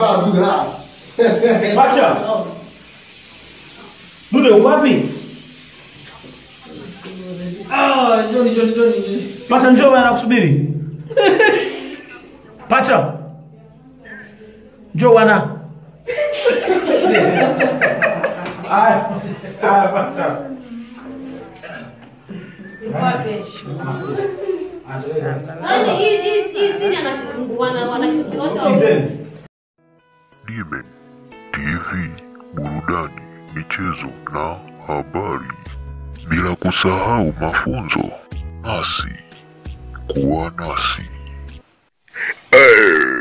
Pacha. Dude uko wapi? Ah, Johnny, Johnny, Johnny, Johnny. Pacha njoo bwana nakusubiri. Pacha. Njoo bwana. Aya. Aya pacha. Yaani hii hii hii sini ana wana wanashuti wote wa- Sikizeni. Dime TV, burudani, michezo na habari, bila kusahau mafunzo. Nasi kuwa nasi. Hey.